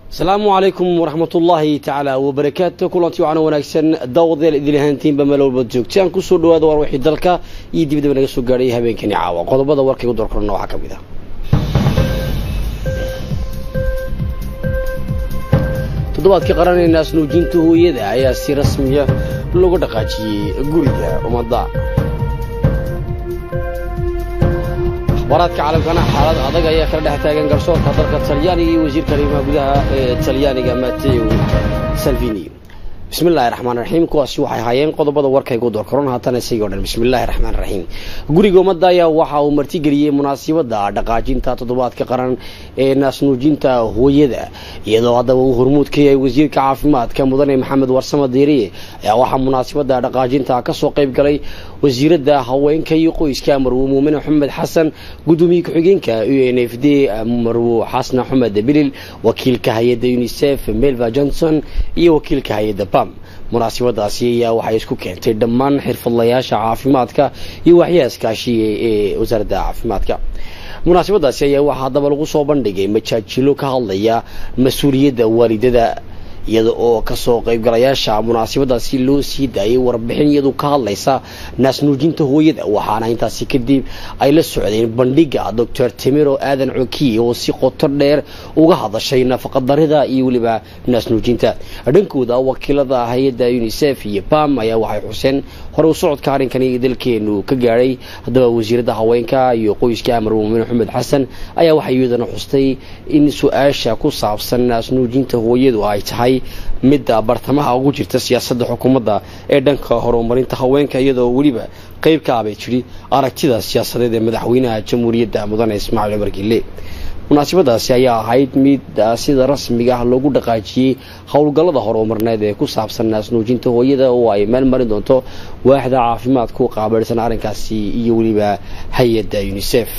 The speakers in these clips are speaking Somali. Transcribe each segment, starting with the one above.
asalaamu calaykum waraxmatullaahi tacaala wabarakaatu kulantii waxaana wanaagsan daawadayaal idil ahaantiinba meel walbaad joogtaan kusoo dhawaada war wixii dalka iyo dibadaba naga soo gaadhay habeenkani caawa qodobada warkaygu doorkorana waxaa ka mid ah toddobaadkii qaranee naasnuujinta hooyada ayaa si rasmiya looga dhaqaajiyey guriga ummadda akhbaaraadka caalamkana xaalad adag ayaa kala dhex taagan garsoorka dalka talyaaniga iyo wasiirka arrimaha gudaha ee talyaaniga mateo salvini bismi llahi raxmaan raxiim kuwaasi waxay ahaayeen qodobada warkaygu doorkaron haatana isagii o dhan bismillahi raxmaan raxiim guriga ummadda ayaa waxa uu martigeliyey munaasibadda dhaqaajinta toddobaadka qaran ee naasnuujinta hooyada iyadoo haddaba uu hormuud ka yahay wasiirka caafimaadka mudane maxamed warsamo diiriye ayaa waxaa munaasibadda dhaqaajinta kasoo qayb galay wasiiradda haweenka iyo qoyska marwo muumine axmed xasan gudoomiye ku-xigeenka u n f d marwo xasna axmed bilil wakiilka hay-adda unisef melva johnson iyo wakiilka hay-adda bam munaasibadaasi ayaa waxay isku keentay dhammaan xirfadlayaasha caafimaadka iyo waxyaha iskaashiya ee wasaaradda caafimaadka munaasibadaasi ayaa waxaa haddaba lagu soo bandhigay majaajilo ka hadlaya mas-uuliyadda waalidada iyada oo kasoo qaybgalayaasha munaasibadaasi loo sii daayay warbixin iyadu ka hadlaysa naasnuujinta hooyada waxaana intaasi kadib ay la socdeen bandhiga doctor timiro aadan cokiye oo si qoto dheer uga hadashay nafaqadarida iyo weliba naasnuujinta dhankooda wakiilada hay-adda unisef iyo bam ayaa waxay xuseen hore u socodka arrinkani dalkeenu ka gaadhay haddaba wasiiradda haweenka iyo qoyska amar muumin axmed xasan ayaa waxay iyadana xustay in su-aasha ku saabsan naasnuujinta hooyadu ay tahay midda bartamaha ugu jirta siyaasadda xukuumadda ee dhanka horumarinta haweenka iyadoo weliba qayb ka abay jiri aragtida siyaasadeed ee madaxweynaha jamhuuriyadda mudane ismaaciil cumar gille munaasibadaasi ayaa ahayd mid sida rasmiga ah loogu dhaqaajiyey howlgallada horumarneed ee ku saabsan naasnuujinta hooyada oo ay meel marin doonto waaxda caafimaadku qaabilsan arrinkaasi iyo weliba hay-adda unisef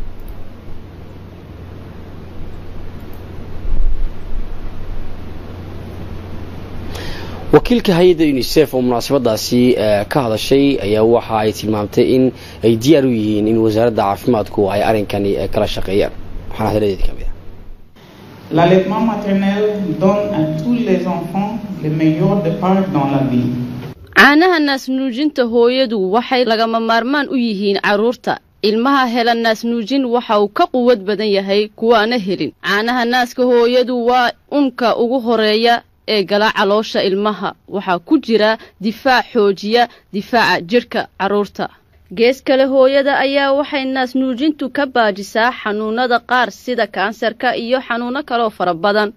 wakiilka hay-adda unisef oo munaasabadaasi ka hadashay ayaa waxa ay tilmaamtay in ay diyaar u yihiin in wasaaradda caafimaadku ay arrinkani kala shaqeeyaan waxaana hadaladeedi ka mid ah L'allaitement maternel donne à tous les enfants le meilleur départ dans la vie. caanaha naasnuujinta hooyadu waxay lagama maarmaan u yihiin carruurta ilmaha hela naasnuujin waxa uu ka quwad badan yahay kuwaana helin caanaha naaska hooyadu waa unka ugu horeeya ee gala caloosha ilmaha waxaa ku jira difaac xoojiya difaaca jidhka carruurta gees kale hooyada ayaa waxay naasnuujintu ka baajisaa xanuunada qaar sida kansarka iyo xanuuno kaloo fara badan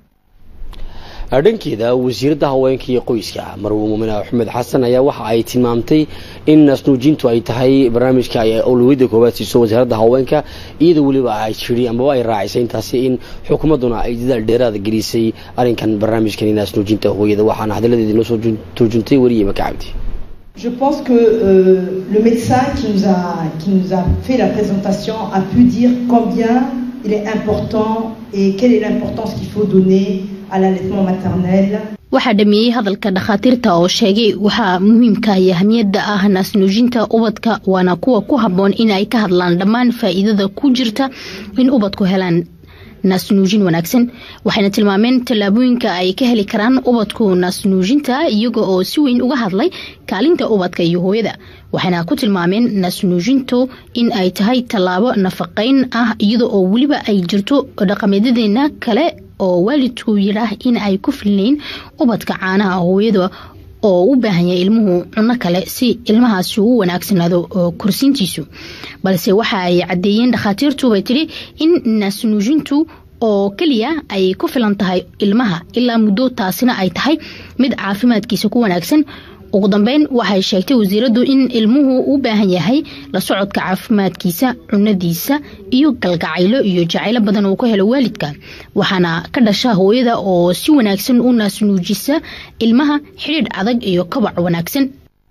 dhankeeda wasiiradda haweenka iyo qoyska marwo muumin axmed xasan ayaa waxa ay tilmaamtay in naasnuujintu ay tahay barnaamijka ay awlawiyadda koowaad siiso wasaaradda haweenka iyadoo weliba ay jiri amaba ay raacisay intaasi in xukuumadduna ay dadaal dheeraada gelisay arrinkan barnaamijkani naasnuujinta hooyada waxaana hadalladeedii noo soo turjuntay weriye maka cabdi Je pense que euh, le médecin qui nous, a, qui nous a fait la présentation a pu dire combien il est important et quelle est l'importance qu'il faut donner à l'allaitement maternel. waxaa dhameeyey hadalka dhakhaatiirta oo sheegay waxaa muhiimka iyo ahmiyadda ah naasnuujinta ubadka waana kuwa ku habboon inay ka hadlaan dhammaan faa'iidada ku jirta in ubadku helaan naasnuujin wanaagsan waxayna tilmaameen tallaabooyinka ay ka heli karaan ubadku naasnuujinta iyaga oo si weyn uga hadlay kaalinta ubadka iyo hooyada waxayna ku tilmaameen naasnuujintu in ay tahay tallaabo nafaqayn ah iyada oo weliba ay jirto dhaqameedyadeena kale oo waalidku yidhaah in ay ku filnayn ubadka caanaha hooyada oo u baahan yahay ilmuhu cuno kale si ilmahaasi u wanaagsanaado korsiintiisu balse waxa ay caddeeyeen dhakhaatiirtu bay tidhi in naasnuujintu oo keliya ay ku filan tahay ilmaha ilaa muddo taasina ay tahay mid caafimaadkiisa ku wanaagsan ugu dambeyn waxay sheegtay wasiiraddu in ilmuhu u baahan yahay la socodka caafimaadkiisa cunadiisa iyo galgacaylo iyo jacaylo badan uu ka helo waalidka waxaana ka dhasha hooyada oo si wanaagsan u naasnuujisa ilmaha xidhiidh adag iyo kabac wanaagsan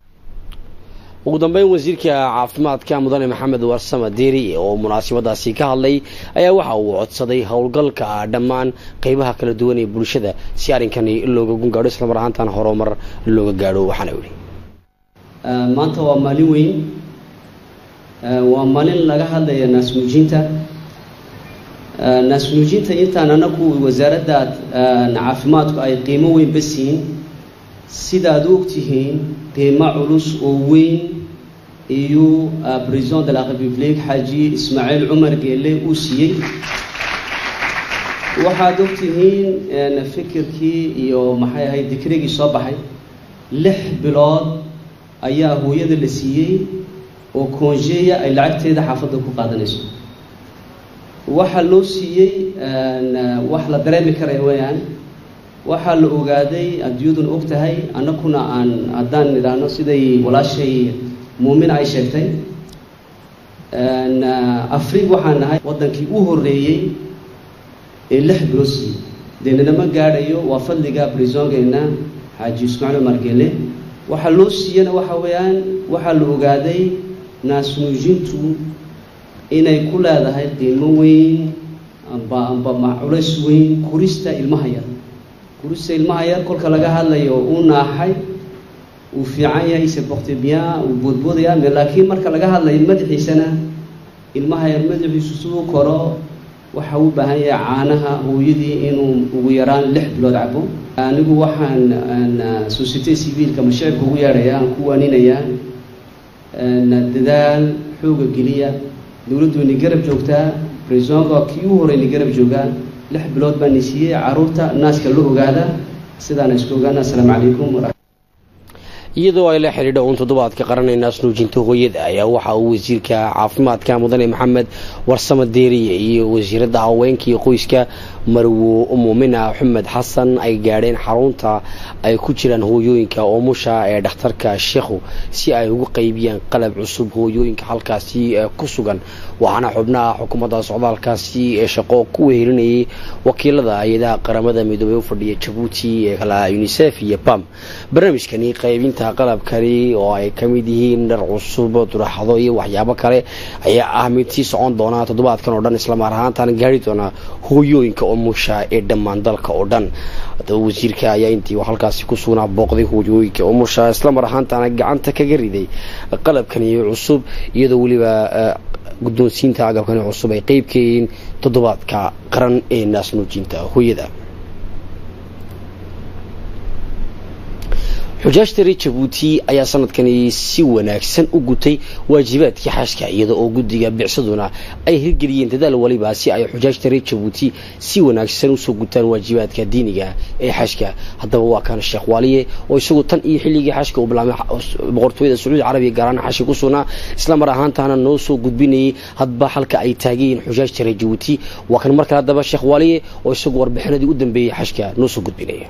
ugu dambeyn wasiirka caafimaadka mudane maxamed warsama diiri oo munaasibadaasi ka hadlay ayaa waxa uu codsaday howlgalka dhammaan qeybaha kala duwan ee bulshada si arrinkani looga gungaadho islamar ahaantan horumar looga gaadho waxaana yihi maanta waa maalin weyn waa maalin laga hadlaya naasnuujinta naasnuujinta intaan anagu wasaaradda caafimaadku ay qiimo weynba siin sidaad u ogtihiin qiimo culus oo weyn iyo president de la république xaaji ismaaciil cumar geele uu siiyey waxaad ogtihiin fikirkii iyo maxay ahayd dikrigii soo baxay lix bilood ayaa hooyada la siiyey oo koonjeeya ay lacagteeda xaafadda ku qaadanayso waxaa loo siiyey wax la dareemi karaya weyaan waxaa la ogaaday adduunyaduna og tahay annaguna aan haddaan idhaahno siday walaashay muumina ay sheegtay afrig waxaan nahay waddankii u horreeyey ee lix bilood siiyey dee ninama gaadhayo waa fadliga brisongeena xaaji ismaaciil cumar gele waxaa loo siiyana waxa weeyaan waxaa la ogaaday naasnuujintu inay ku leedahay qiimo weyn amba amba ma culays weyn kurista ilmaha yar kurista ilmaha yar kolka laga hadlayo uu naaxay uu fiican yahay se porte bien uu boodboodaya laakiin marka laga hadlayo madaxiisana ilmaha yar madaxiisu siduu koro waxa u baahan yahay caanaha hooyadii inuu ugu yaraan lix bilood cabo anigu waxaan societe civiilka mashicibka ugu yeedhaya aan ku waaninayaa dadaal xooga geliya dowladdu ni garab joogtaa brisonka kii u horey ni garab joogaa lix bilood baa ni siiyey caruurta naaska la ogaada sidaana isku ogaana assalaamu calaykum iyadoo ay la xidhiidha uun toddobaadka qaranay naasnuujinta hooyada ayaa waxa uu wasiirka caafimaadka mudane maxamed warsamo deeriye iyo wasiiradda haweenka iyo qoyska marwo muumina xumed xasan ay gaadheen xarunta ay ku jiraan hooyooyinka oomusha ee dhakhtarka sheekhu si ay ugu qaybiyaan qalab cusub hooyooyinka halkaasi ku sugan waxaana xubnaha xukuumadda socdaalkaasi ee shaqo ku wehelinayay wakiilada hay-adaha qaramada midoobey u fadhiya jabuuti ee kala unisef iyo bam barnaamijkani qaybinta qalabkani oo ay ka mid yihiin dhar cusub duraxdo iyo waxyaabo kale ayaa ah mid sii socon doona toddobaadkan oo dhan islamar ahaantaan gaari doona hooyooyinka umusha ee dhammaan dalka oo dhan haddaba wasiirka ayaa intii halkaasi ku sugnaa booqday hooyooyinka umusha islamar ahaantaana gacanta kaga riday qalabkani cusub iyadoo weliba guddoonsiinta agabkani cusub ay qeyb ka yihiin toddobaadka qaran ee naasnuujinta hooyada xujaajta reer jabuuti ayaa sanadkani si wanaagsan u gutay waajibaadkii xashka iyada oo guddiga bicsaduna ay hirgeliyeen dadaal waliba si ay xujaajta reer jabuuti si wanaagsan usoo gutaan waajibaadka diiniga ee xashka haddaba waa kan sheekh waaliye oo isagu tan iyo xilligii xashka uu bilaamay boqortooyada sacuudi carabiya gaaraan xashi ku sugnaa islamar ahaantaana noo soo gudbinayay hadba halka ay taagayiin xujaajta reer jabuuti waa kan markale haddaba sheekh waaliye oo isagu warbixinadii u dambeeyey xashka noo soo gudbinaya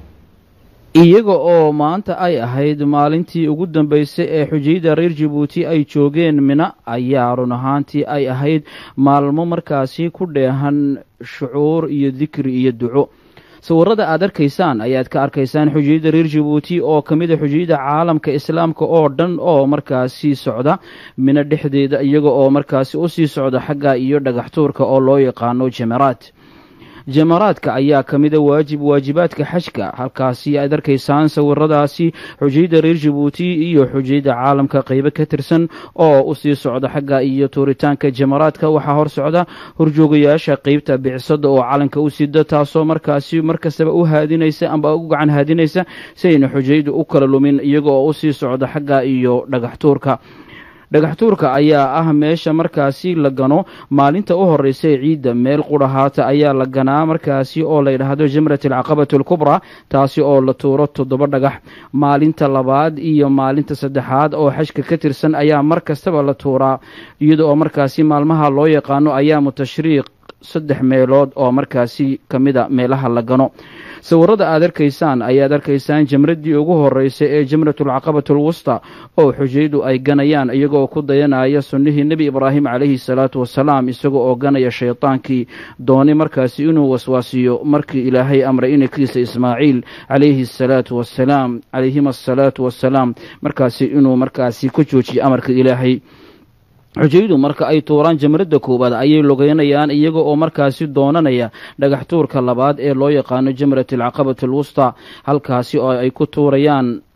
iyaga oo maanta ay ahayd maalintii ugu dambaysay ee xujayda reer jabuuti ay joogeen mina ayaa run ahaantii ay ahayd maalmo markaasi ku dheehan shucuur iyo dikri iyo duco sawirada aad arkaysaan ayaad ka arkaysaan xujayada reer jabuuti oo ka mid a xujayada caalamka islaamka oo dhan oo markaasi socda mina dhexdeeda iyaga oo markaasi u sii socda xagga iyo dhagaxtuurka oo loo yaqaano jamaraad jamaraadka ayaa ka mida waajib waajibaadka xajka halkaasi aad arkaysaan sawiradaasi xujayda reer jabuuti iyo xujayda caalamka qeybo ka tirsan oo usii socda xagga iyo tuuritaanka jamaraadka waxaa hor socda horjoogayaasha qeybta bicsada oo calanka u sida taasoo markaasi markastaba u haadinaysa amba u gacan haadinaysa si ayna xujaydu u kala lumin iyaga oo usii socda xagga iyo dhagaxtuurka dhagaxtuurka ayaa ah meesha markaasi la gano maalinta u horeysa ee ciidda meel qudhahaata ayaa la ganaa markaasi oo la yidhaahdo jamrat alcaqabatu alkubraa taasi oo la tuuro toddoba dhagax maalinta labaad iyo maalinta saddexaad oo xajka ka tirsan ayaa mar kastaba la tuuraa iyada oo markaasi maalmaha loo yaqaano ayaamu tashriiq saddex meelood oo markaasi ka mida meelaha la gano sawirada aad arkaysaan ayaad arkaysaan jamradii ugu horeysay ee jamratulcaqabatu alwusta oo xujaydu ay ganayaan iyagoo ku dayanaya sunnihii nebi ibraahim calayhi salaatu wasalaam isaga oo ganaya shaydaankii dooni markaasi inuu waswaasiyo markii ilaahay amray inankiisa ismaaciil calayhi asalaatu wasalaam calayhima asalaatu wasalaam markaasi inuu markaasi ka joojiyo amarka ilaahay xujaydu marka ay tuuraan jamradda koowaad ayay logeynayaan iyaga oo markaasi doonanaya dhagax tuurka labaad ee loo yaqaano jamrat alcaqabatu alwusta halkaasi oo ay ku tuurayaan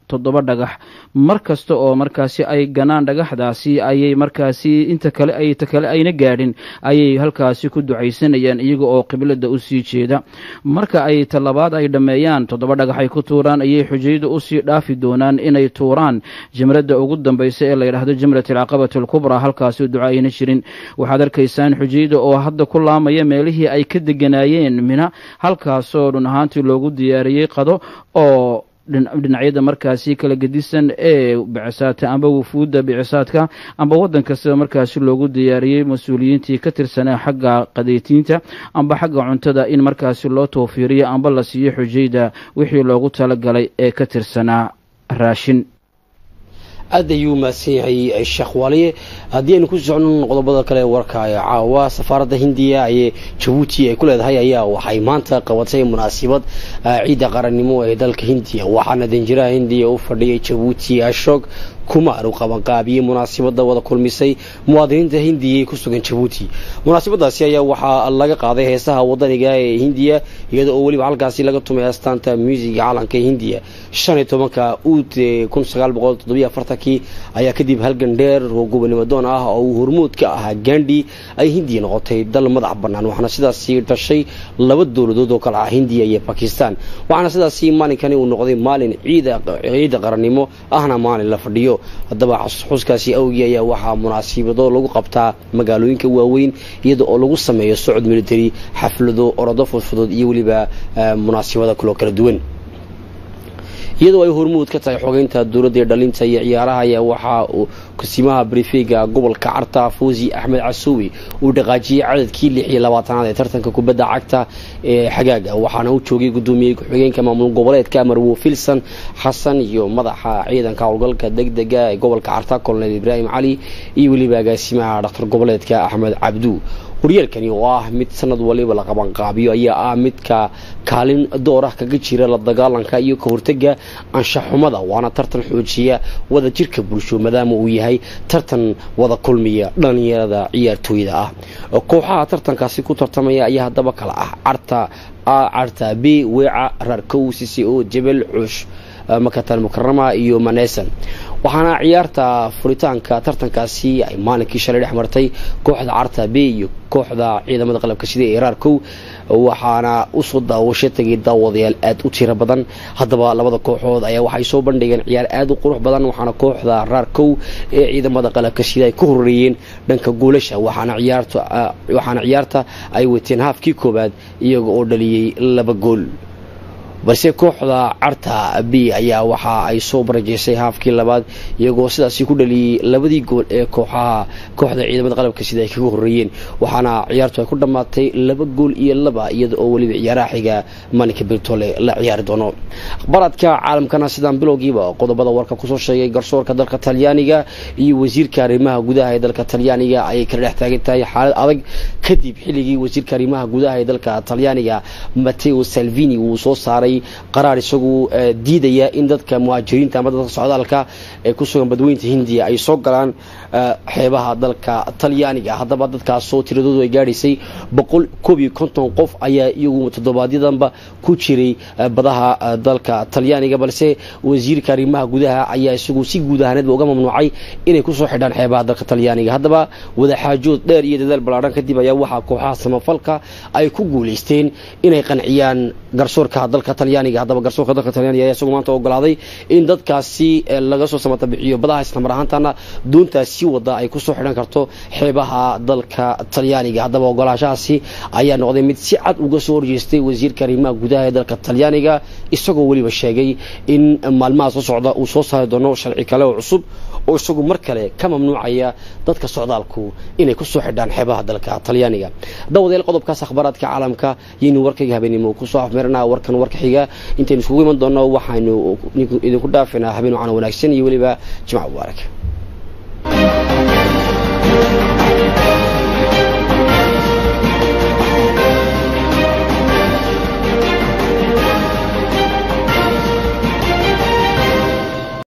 toddoba dhagax mar kasta oo markaasi ay ganaan dhagaxdaasi ayay markaasi inta kale ay ta kale ayna gaadhin ayay halkaasi ku ducaysanayaan iyaga oo qiblada usii jeeda marka ay talabaad ay dhammeeyaan toddoba dhagax ay ku tuuraan ayay xujaydu usii dhaafi doonaan inay tuuraan jamradda ugu dambaysa ee la yidhaahdo jamrat alcaqabati alkubraa halkaasi duca ayna jirin waxaad arkaysaan xujayda oo hadda ku laamaya meelihii ay ka deganaayeen mina halkaasoo dhun ahaantii loogu diyaariyey qado oo dhinacyada markaasi kala gedisan ee bicisaadka amba wufuudda bicisaadka amba waddan kastaba markaasi loogu diyaariyey mas-uuliyiintii ka tirsanaa xagga qadaytiinta amba xagga cuntada in markaasi loo tawfiiriyo amba la siiyo xujayda wixii loogu talagalay ee ka tirsanaa raashin aad ayuu mahadsan yahay sheekh waaliye haddii aynu ku socno qodobada kale warka caawa safaaradda hindiya ee jabuuti ay ku leedahay ayaa waxay maanta qabatay munaasabad ciidda qarannimo ee dalka hindiya waxaana danjiraha hindiya u fadhiyay jabuuti ashog kumaar uu qabanqaabiyey munaasabada wada kulmisay muwaadiniinta hindiya ee ku sugan jabuuti munaasabadaasi ayaa waxaa laga qaaday heesaha wadaniga ee hindiya iyada oo weliba halkaasi laga tumay astaanta muusiga calanka ee hindiya shan iyo tobanka uud kun sagaal boqol toddobiyo afartankii ayaa kadib halgan dheer oo gobonimo doon ah oo uu hormuud ka ahaa gandhi ay hindiya noqotay dal madax bannaan waxaana sidaasi dhashay laba dowladood oo kale ah hindiya iyo bakistan waxaana sidaasi maalinkani uu noqday maalin ciida qarannimo ahna maalin la fadhiyo haddaba xuskaasi awgii ayaa waxaa munaasibado lagu qabtaa magaalooyinka waaweyn iyada oo lagu sameeyo socod military xaflado orodo fudfudud iyo weliba munaasibada kuloo kala duwan iyadoo ay hormuud ka tahay xogeynta dowladda ee dhalinta iyo ciyaaraha ayaa waxaa uu kusimaha brifega gobolka carta fuusi axmed casuwi uu dhaqaajiyey cadadkii lix iyo labaatanaad ee tartanka kubadda cagta ee xagaaga waxaana u joogay gudoomiyey ku-xigeenka maamul goboleedka marwo filson xasan iyo madaxa ciidanka howlgalka degdega ee gobolka carta colonel ibraahim cali iyo weliba agaasimaha dhakhtar goboleedka axmed cabdu horyaalkani oo ah mid sanad waliba la qabanqaabiyo ayaa ah midka kaalin door ah kaga jira la dagaalanka iyo ka hortega anshaxumada waana tartan xoojiya wada jirka bulsho maadaama uu yahay tartan wada kulmiya dhalinyarada ciyaartooyda ah kooxaha tartankaasi ku tartamaya ayaa haddaba kala ah carta a carta b weeca raarkow sisi o jebel cuush makatan mukarama iyo manesan waxaana ciyaarta furitaanka tartankaasi ay maalinkii shalay dhex martay kooxda carta b iyo kooxda ciidamada qalabka sida ee raarkow waxaana usoo daawasho tagay daawadayaal aad u tiro badan haddaba labada kooxood ayaa waxay soo bandhigeen ciyaar aad u qurux badan waxaana kooxda raarkow ee ciidamada qalabka sida ay ka horeeyeen dhanka goolasha waxaana ciyaarta ay wateen haafkii koowaad iyaga oo dhaliyey laba gool balse kooxda carta b ayaa waxa ay soo barajeysay haafkii labaad iyagoo sidaasi ku dhaliyey labadii gool ee kooxaha kooxda ciidamada qalabka sida ay kaga horeeyeen waxaana ciyaartu ay ku dhammaatay laba gool iyo laba iyada oo weliba ciyaaraha xiga maalinka bertole la ciyaari doono akhbaaraadka caalamkana sidaan bilowgiiba qodobada warka kusoo sheegay garsoorka dalka talyaaniga iyo wasiirka arrimaha gudaha ee dalka talyaaniga ayay kala dhex taagan tahay xaalad adag kadib xilligii wasiirka arrimaha gudaha ee dalka talyaaniga mateo salvini uu soo saaray qaraar isagu diidaya in dadka muhaajiriinta ama dadka socdaalka ee ku sugan badweynta hindiya ay soo galaan xeebaha dalka talyaaniga haddaba dadkaasoo tiradoodu ay gaadhaysay boqol koob iyo konton qof ayaa iyagu toddobaadyadamba ku jiray badaha dalka talyaaniga balse wasiirka arrimaha gudaha ayaa isagu si guud ahaaneedba uga mamnuucay inay kusoo xidhaan xeebaha dalka talyaaniga haddaba wadaxaajood dheer iyo dadaal ballaadhan kadib ayaa waxaa kooxaha samafalka ay ku guulaysteen inay qanciyaan garsoorka dalka talyaaniga haddaba garsoorka dalka talyaaniga ayaa isagu maanta ogolaaday in dadkaasi laga soo samata bixiyo badaha islamar ahaantana doontaasi wada ay kusoo xidhan karto xeebaha dalka talyaaniga haddaba ogolaashahaasi ayaa noqday mid si cad uga soo horjeestay wasiirka arrimaha gudaha ee dalka talyaaniga isagoo weliba sheegay in maalmaha soo socda uu soo saari doono sharci kale oo cusub oo isagu mar kale ka mamnuucaya dadka socdaalku inay kusoo xidhaan xeebaha dalka talyaaniga dawadeel qodobkaas akhbaaraadka caalamka yaynu warkayga habeenimo kusoo afmeerana warkan warka xiga intaynu iskugu iman doonno waxaynu idinku dhaafinaa habeen wacan wanaagsan iyo weliba jimca mubaarak